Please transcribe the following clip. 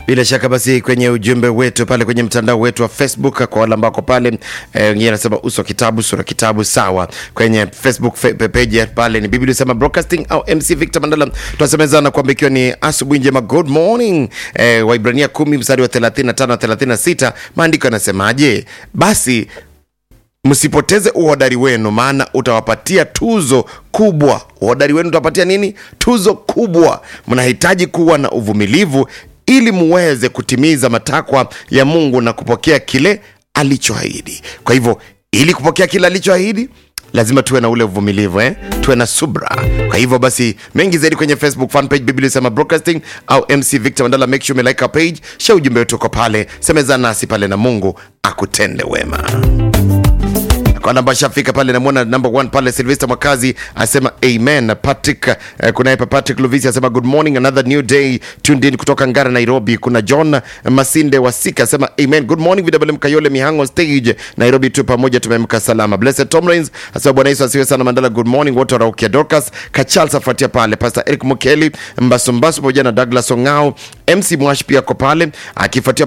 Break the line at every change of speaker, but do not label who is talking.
Bila shaka basi, kwenye ujumbe wetu pale kwenye mtandao wetu wa Facebook, kwa wale ambako pale wengine anasema uso wa kitabu sura kitabu, sawa. Kwenye Facebook fe- page pale ni Biblia sema broadcasting au MC Victor Mandala, tunasemezana kwamba ikiwa ni asubuhi njema, good morning. Eh, Waibrania 10 mstari wa 35 na 36, maandiko yanasemaje? Basi msipoteze uhodari wenu, maana utawapatia tuzo kubwa. Uhodari wenu utawapatia nini? Tuzo kubwa. Mnahitaji kuwa na uvumilivu ili muweze kutimiza matakwa ya Mungu na kupokea kile alichoahidi. Kwa hivyo, ili kupokea kile alichoahidi lazima tuwe na ule uvumilivu eh? tuwe na subra. Kwa hivyo basi, mengi zaidi kwenye Facebook fan page Biblia sema broadcasting au MC Victor Mandala, make sure umelike our page, share ujumbe wetu uko pale, semezana nasi pale na Mungu akutende wema kwa namba shafika pale namwona number one pale Sylvester Mwakazi asema amen. Patrick eh, kuna hapa Patrick Luvisi asema good morning another new day tuned in kutoka Ngara Nairobi. Kuna John Masinde Wasika asema amen good morning VWM Kayole Mihango stage Nairobi tu pamoja tumemka salama. Blessed Tom Rains asema Bwana Yesu asiwe sana Mandala good morning wote waraukia Dorcas Kachal afuatia pale Pastor Eric Mukeli Mbasumbasu pamoja na Douglas Ongao MC Mwash pia ako pale akifuatia